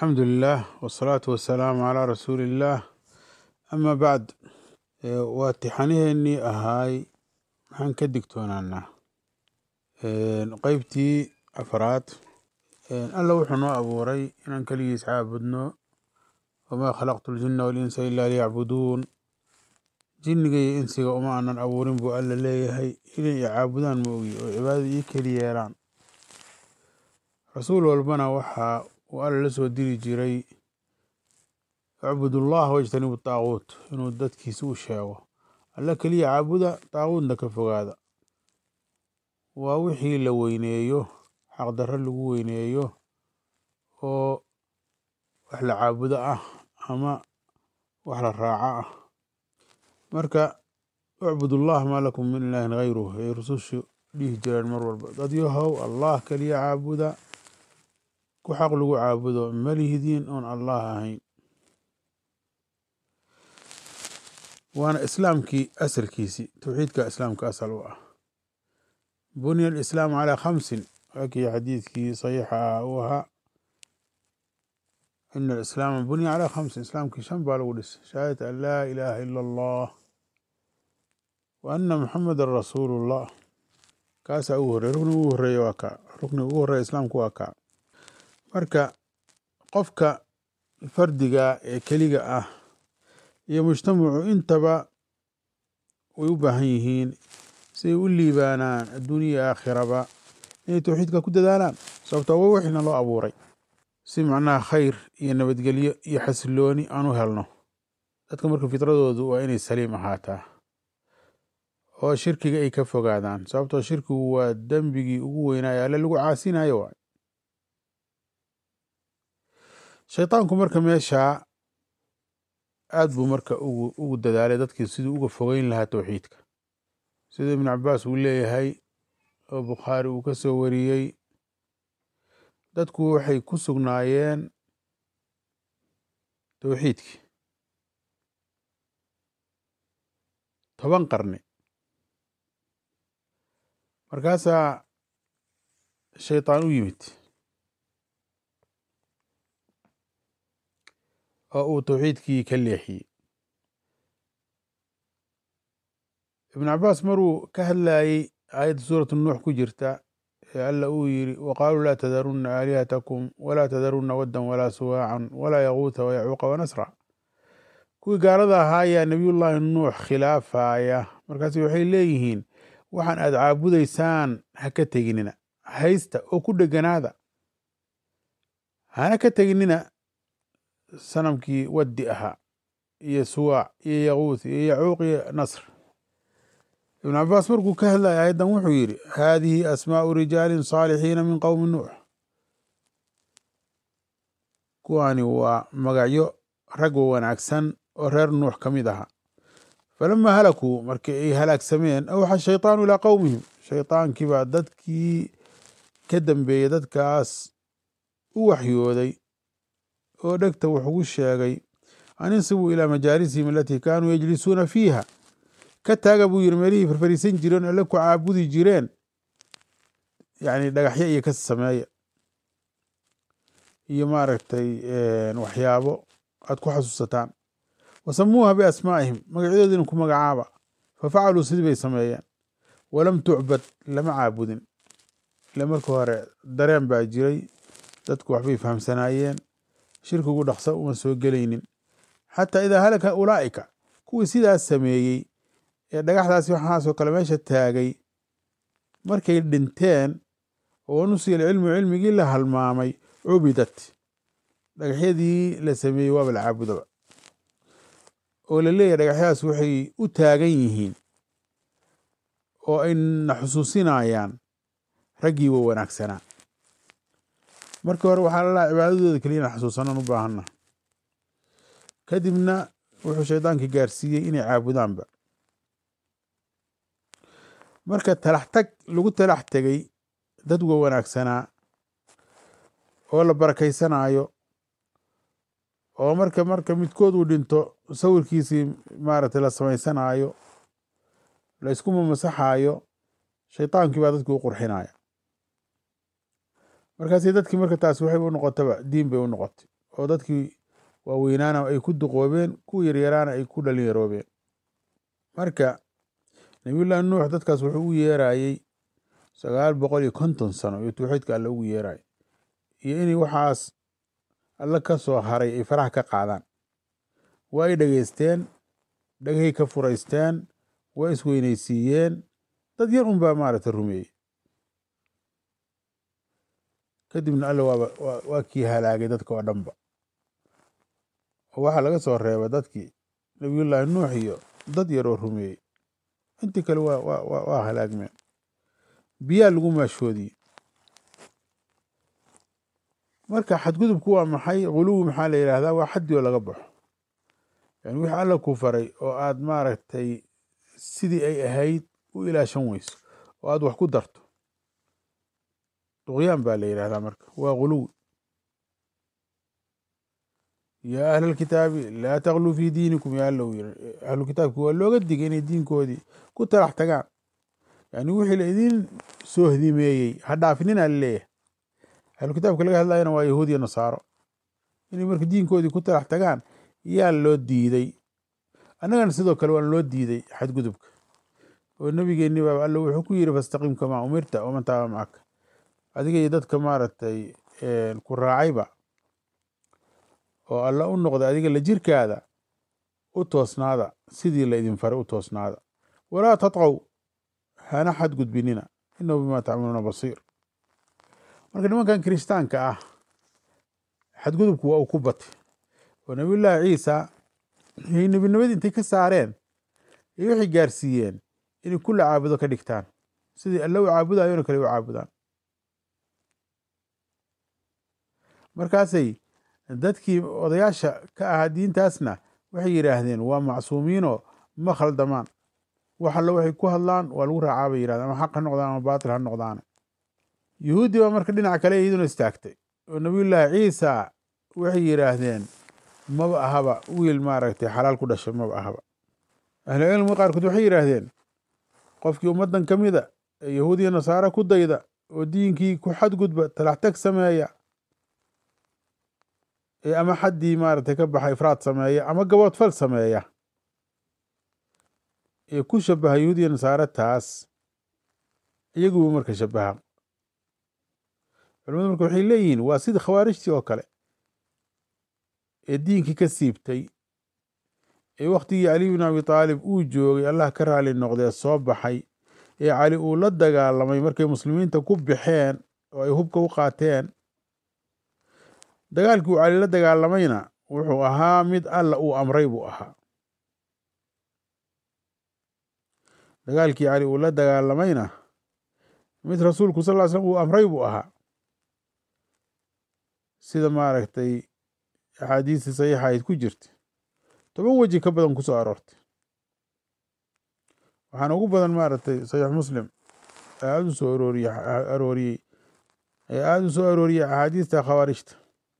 alxamdu lilah wsalaatu wasalaamu calaa rasuuli illaah ama bacd waa tixaniheenii ahaay maxaan ka digtoonaanaa qeybtii afraad alla wuxuu noo abuuray inaan keligiis caabudno wamaa khalaqtu ljina walinsa ila liyacbuduun jinniga iyo insiga uma aanan abuurin buu alla leeyahay inay i caabudaan ma ogi oo cibaadada ii keli yeelaan rasuul walbana waxa uu alla la soo diri jiray icbud ullah wajtanibu taaguut inuu dadkiisa u sheego alla keliya caabuda taaguutna ka fogaada waa wixii la weyneeyo xaqdarro lagu weyneeyo oo wax la caabudo ah ama wax la raaco ah marka icbud ullah maa lakum min ilaahin hayruh ay rusushu dhihi jireen mar walba dad yahow allah keliya caabuda ku xaq lagu caabudo malihidiin oon allah ahayn waana islaamkii asalkiisi towxiidka islaamka asal u ah bunya alislaamu calaa khamsin waakii xadiidkii saxiixa ah uu ahaa ina alislaama bunya calaa khamsin islaamkii shan baa lagu dhisay shahaadata an laa ilaaha ila allah wa ana muxamedan rasuulu llah kaasaa ugu horrey rukniga ugu horreeya waa kaa rukniga ugu horreeya islaamku waa kaa marka qofka fardiga ee keliga ah iyo mujtamacu intaba way u baahan yihiin siay u liibaanaan adduuniya aakhiraba inay towxiidka ku dadaalaan sababto wa wixina loo abuuray si macnaha khayr iyo nabadgelyo iyo xasilooni aan u helno dadka marka fitradoodu waa inay saliim ahaataa oo shirkiga ay ka fogaadaan sababtoo shirkigu waa dembigii ugu weynaayo alle lagu caasinayo waay shaydaanku marka meeshaa aad buu marka ugu dadaalay dadkii siduu uga fogeyn lahaa towxiidka sida ibnu cabaas uu leeyahay oo bukhaari uu ka soo wariyey dadku waxay ku sugnaayeen towxiidkii toban qarni markaasaa shaydaan u yimid oo uu towxiidkii ka leexiyey ibnu cabaas maruu ka hadlayey aayadda suuratu nuux ku jirta ee alla uu yiri waqaaluu laa tadarunna aalihatakum walaa tadarunna waddan walaa suwaacan walaa yaguuta wayacuuqa wanasra kuwii gaalada ahaa ayaa nebiyullaahi nuux khilaafaya markaas waxay leeyihiin waxaan aad caabudaysaan ha ka teginina haysta oo ku dheganaada hana ka teginina sanamkii waddi ahaa iyo suwaac iyo yaguuth iyo yacuuq iyo nasr ibnu cabaas markuu ka hadlaya aayaddan wuxuu yidhi haadihi asmaau rijaalin saalixiina min qowmi nuux kuwani waa magacyo rag wanaagsan oo reer nuux ka mid ahaa falama halakuu markii ay halaagsameen awxa shayطaanu ilaa qowmihim shaydaankii baa dadkii ka dambeeyey dadkaas u waxyooday oo dhegta wax ugu sheegay an insibuu ilaa majaalisihim alatii kaanuu yajlisuuna fiiha ka taaga buu yiri meelihii farfariisan jireen alle ku caabudi jireen yani dhagaxyo iyo ka sameeya iyo maaragtay waxyaabo aad ku xasuusataan wasamuuha biasmaa'ihim magacyadoodina ku magacaaba fafacaluu sidii bay sameeyeen walam tucbad lama caabudin ile marka hore dareen baa jiray dadku waxbay fahamsanaayeen shirkigu dhaqso uma soo gelaynin xataa idaa halaka ulaa'ika kuwii sidaas sameeyey ee dhagaxdaasi waxaasoo kale meesha taagay markay dhinteen oo nusiya cilmu cilmigii la halmaamay cubidat dhagaxyadii la sameeyey waaba la caabudaba oo la leeyahy dhagaxyadaas waxay u taagan yihiin oo ayna xusuusinayaan raggii wa wanaagsanaa markii hore waxaa lalaha cibaadadooda keliya ina xasuusanan u baahanna kadibna wuxuu shaydaankii gaarsiiyey inay caabudaanba marka talax tag lagu talax tegay dad wa wanaagsanaa oo la barakaysanaayo oo marka marka midkood uu dhinto sawirkiisii maaragtay la samaysanaayo la isku mamasaxaayo shaydaankii baa dadkii u qurxinaya markaasi dadkii marka taas waxay u noqotaba diin bay u noqotay oo dadkii waaweynaana ay ku duqoobeen kuwa yaryaraana ay ku dhalinyaroobeen marka nabiyullaahi nuux dadkaas wuxuu u yeerayey sagaal boqol iyo konton sano iyo tawxiidka alle ugu yeerayo iyo inay waxaas alle ka soo haray ay faraha ka qaadaan waa ay dhegeysteen dhagahay ka furaysteen waa isweynaysiiyeen dad yar un baa maaragtay rumeeyey kadibna alle waaba waa kii halaagay dadka oo dhanba oo waxaa laga soo reeba dadkii nabiyullaahi nuux iyo dad yar oo rumeeyey intii kale waa waa waa halaagmeen biyaa lagu maashoodiyey marka xadgudubku waa maxay guluwi maxaa la yidhaahdaa waa xaddi oo laga baxo yani wixii alla ku faray oo aad maaragtay sidii ay ahayd u ilaashan weyso oo aad wax ku darto duqyaan baa la yidhahdaa marka waa guluwi yaa ahla alkitaabi laa takluu fii diinikum yaa alla u yiri ahlu kitaabki waa looga digay inay diinkoodii ku talax tagaan yani wixii la idin soo hdimeeyey ha dhaafinina laleeyahay ahlu kitaabka laga hadlayana waa yahuud iyo nasaaro inay marka diinkoodii ku talax tagaan yaa loo diiday annagana sidoo kale waan loo diiday xadgudubka oo nebigeenni baa alla wuxuu ku yiri fastaqiim kamaa umirta waman taaba macaka adiga iyo dadka maaragtay ku raacayba oo alla u noqda adiga la jirkaada u toosnaada sidii la idin faray u toosnaada walaa tatqow hana xadgudbinina inahu bimaa tacmaluuna basiir marka nimankan kirishtaanka ah xadgudubku waa uu ku batay oo nabiyullaahi ciisa ay nebinimadii intay ka saareen ay waxay gaarsiiyeen inay kulla caabudo ka dhigtaan sidii alla u caabudayona kale u caabudaan markaasay dadkii odayaasha ka ahaa diintaasna waxay yidhaahdeen waa macsuumiinoo ma khaldamaan wax alle waxay ku hadlaan waa lagu raacaa bay yidhahdeen ama xaq ha noqdaan ama baatil ha noqdaane yuhuuddii baa marka dhinaca kale iyaduna istaagtay oo nabiyullaahi ciisa waxay yidhaahdeen maba ahaba wiil maaragtay xalaal ku dhashay maba ahaba ahlucilmiga qaarkood waxay yidhaahdeen qofkii ummaddan ka mida ee yahuud iyo nasaare ku dayda oo diinkii ku xadgudba talaxtag sameeya ee ama xaddii maaragtay ka baxa ifraad sameeya ama gaboodfal sameeya ee ku shabaha yahuud iyo nasaare taas iyaguba marka shabaha culimadu marka waxay leeyihiin waa sidii khawaarijtii oo kale ee diinkii ka siibtay ee wakhtigii cali bin abi taalib uu joogay allah ka raali noqdee soo baxay ee cali uu la dagaalamay markay muslimiinta ku baxeen oo ay hubka u qaateen dagaalkii uu cali la dagaalamayna wuxuu ahaa mid alla uu amray buu ahaa dagaalkii cali uu la dagaalamayna mid rasuulku sal ll ly slam uu amray buu ahaa sida maaragtay axaadiistii saxiixa ayd ku jirta toban weji ka badan ku soo aroortay waxaana ugu badan maaragtay saxiix muslim ee aada u soo arooriye arooriyey ee aada u soo arooriyey axaadiista khawaarijta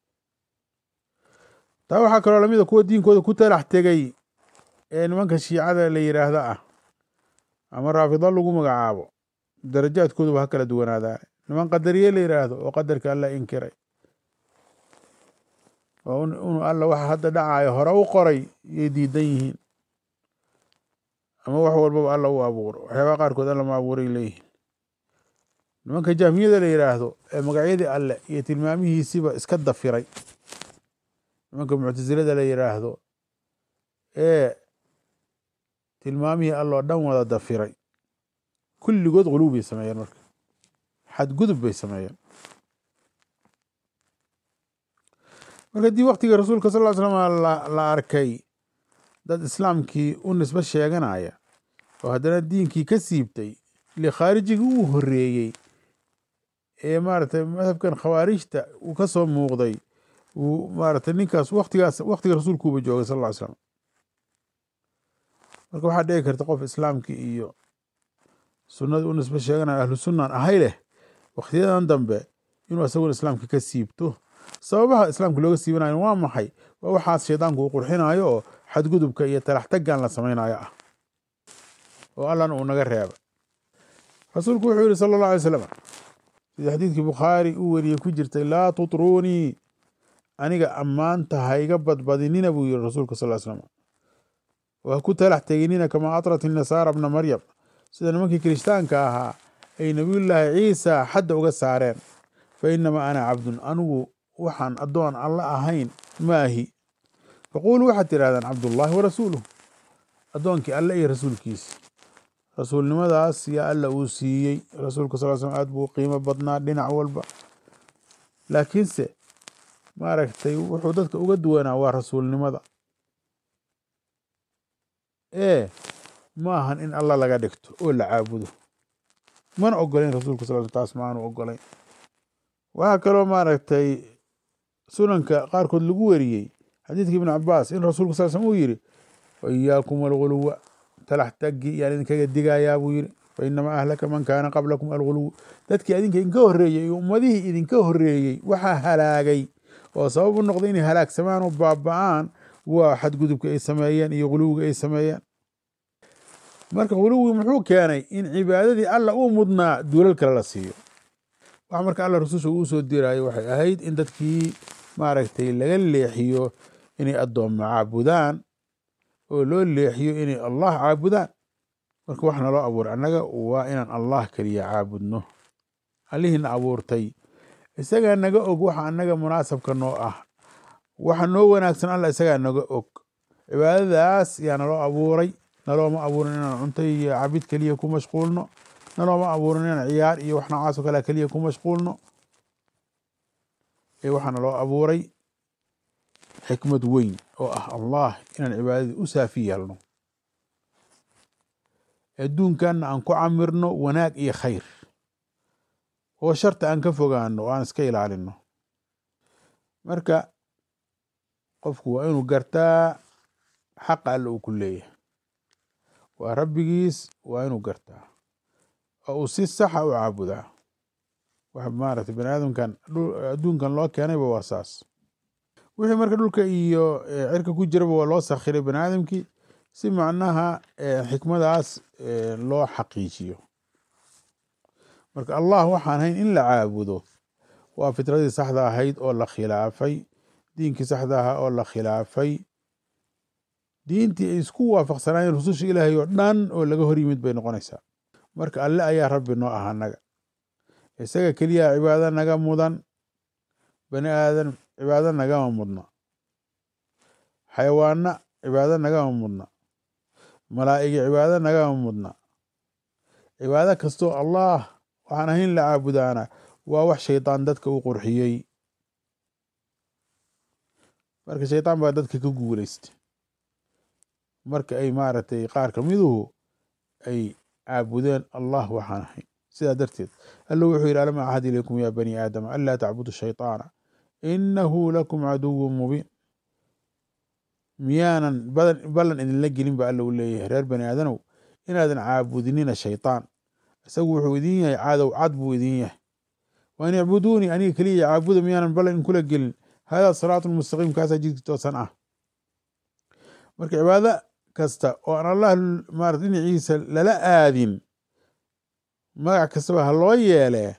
taa waxaa kaloo lamida kuwa diinkooda ku talax tegay ee nimanka shiicada la yidhaahda ah ama raafido lagu magacaabo darajaadkooduba ha kala duwanaadaa niman qadariye la yidhaahdo oo qadarka alla inkiray oo inu alla waxa hadda dhacayo hore u qoray yay diidan yihiin ama wax walbaba alla u abuuro waxyaabaha qaarkood alla ma abuuray leeyihiin nimanka jahmiyada la yidhaahdo ee magacyadii alle iyo tilmaamihiisiba iska dafiray nimanka muctasilada la yidhaahdo ee tilmaamihii alloo dhan wada dafiray kulligood guluw bay sameeyeen marka xadgudub bay sameeyeen marka dii waktigii rasuulka sal ll ly slam la arkay dad islaamkii u nisbe sheeganaya oo haddana diinkii ka siibtay ile khaarijigii uu horeeyey ee maaragtay madhabkan khawaarijta uu ka soo muuqday uu maaragtay ninkaas waktigaas waktiga rasuulkuuba joogay sal ll ly slam marka waxaa dhici karta qof islaamkii iyo sunnada u nisbe sheeganaya ahlu sunnan ahay leh wakhtiyadan dambe inuu isaguna islaamka ka siibto sababaha islaamka looga siibanayo waa maxay waa waxaas shaydaanku uu qurxinayo oo xadgudubka iyo talaxtaggan la samaynayo ah oo allana uu naga reeba rasuulku wuxuu yihi sala allah alay slam sidii xadiidkii bukhaari uu weriyey ku jirtay laa tutruunii aniga ammaanta ha iga badbadinina buu yihi rasuulka sal l slam oo ha ku talax teginina kamaa atrat inasaara bna maryam sida nimankii kirishtaanka ahaa ay nebiyullaahi ciisa xadda uga saareen fa inamaa ana cabdun anigu waxaan addoon alla ahayn maahi faquuluu waxaad tidhahdaan cabdullaahi wa rasuuluh addoonkii alle iyo rasuulkiisa rasuulnimadaas yaa alla uu siiyey rasuulka sal slm aad buu qiimo badnaa dhinac walba laakiinse maaragtay wuxuu dadka uga duwanaa waa rasuulnimada ee ma ahan in alla laga dhigto oo la caabudo mana ogolayn rasuulka sal sl taas ma aanu ogolayn waxaa kaloo maaragtay sunanka qaarkood lagu weriyey xadiidka ibn cabaas in rasuulka sal slm uu yidhi wa iyaakum alguluwa talax taggi yaan idinkaga digayaa buu yidhi fa inamaa ahlaka man kaana qablakum alguluw dadkii idinka idinka horreeyey iyo ummadihii idinka horreeyey waxaa halaagay oo sabab u noqday inay halaagsamaan oo baaba'aan waa xadgudubka ay sameeyeen iyo guluwiga ay sameeyeen marka guluwi muxuu keenay in cibaadadii alla uu mudnaa duulal kale la siiyo wax marka alla rasusha uu soo diraayo waxay ahayd in dadkii maaragtay laga leexiyo inay addoommo caabudaan oo loo leexiyo inay allah caabudaan marka wax naloo abuuray annaga waa inaan allah keliya caabudno allihiina abuurtay isagaa naga og waxa annaga munaasabka noo ah waxa noo wanaagsan alla isagaa naga og cibaadadaas yaa naloo abuuray nalooma abuurin inaan cunto iyo cabid keliya ku mashquulno nalooma abuurin inaan ciyaar iyo wax noocaasoo kale keliya ku mashquulno ee waxaa naloo abuuray xikmad weyn oo ah allah inaan cibaadadii u saafi yeelno adduunkanna aan ku camirno wanaag iyo khayr oo sharta aan ka fogaano oo aan iska ilaalino marka qofku waa inuu gartaa xaqa alle uu ku leeyahay waa rabbigiis waa inuu gartaa oo uu si saxa u caabudaa wax maaragtay bani aadamkan adduunkan loo keenayba waa saas wixii marka dhulka iyo cirka ku jiraba waa loo sakhiray bani aadamkii si macnaha xikmadaas loo xaqiijiyo marka allah waxaan hayn in la caabudo waa fitradii saxda ahayd oo la khilaafay diinkii saxda ahaa oo la khilaafay diintii ay isku waafaqsanaayeen rususha ilaahay oo dhan oo laga hor yimid bay noqonaysaa marka alle ayaa rabbi noo ah annaga isaga keliya cibaado naga mudan bani aadan cibaado nagama mudna xayawaana cibaado nagama mudna malaa'igi cibaado nagama mudna cibaado kastoo allah waxaan ahayn la caabudaana waa wax shaydaan dadka u qurxiyey marka shaydaan baa dadka ka guulaysta marka ay maaragtay qaar kamiduhu ay caabudeen allah waxaan ahayn sidaa darteed alla wuxuu yidhi alam axad ilaykum ya bani aadama anlaa tacbudu shayطaana inahu lakum caduwu mubiin miyaanan ballan idinla gelin ba alla u leeyahay reer bani aadanow inaadan caabudinina shayطaan isagu wuxuu idin yahay cadow cad buu idin yahay waan icbuduunii aniga keliya caabuda miyaanan ballan idinkula gelin hada siraatu mustaqiim kaasaa jidki toosan ah marka cibaado kasta oo aan allah marat dhinaciisa lala aadin magac kastaba ha loo yeelee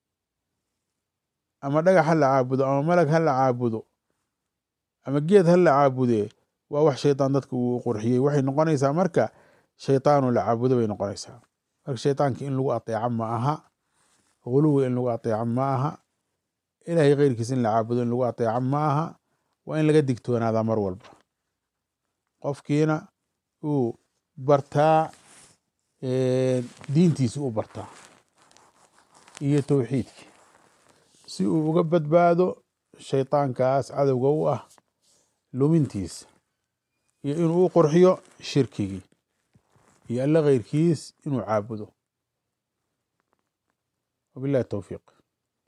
ama dhagax ha la caabudo ama malag ha la caabudo ama geed ha la caabudee waa wax shaydaan dadka uu qurxiyey waxay noqonaysaa marka shaydaanu la caabudo bay noqonaysaa marka shaydaanka in lagu ateeco ma aha guluwi in lagu ateeco ma aha ilaahay keyrkiisa in la caabudo in lagu ateeco ma aha waa in laga digtoonaadaa mar walba qofkiina uu bartaa diintiisa u bartaa iyo towxiidkii si uu uga badbaado shaydaankaas cadowga u ah lumintiisa iyo inuu u qurxiyo shirkigii iyo alle keyrkiis inuu caabudo wabillahi towfiiq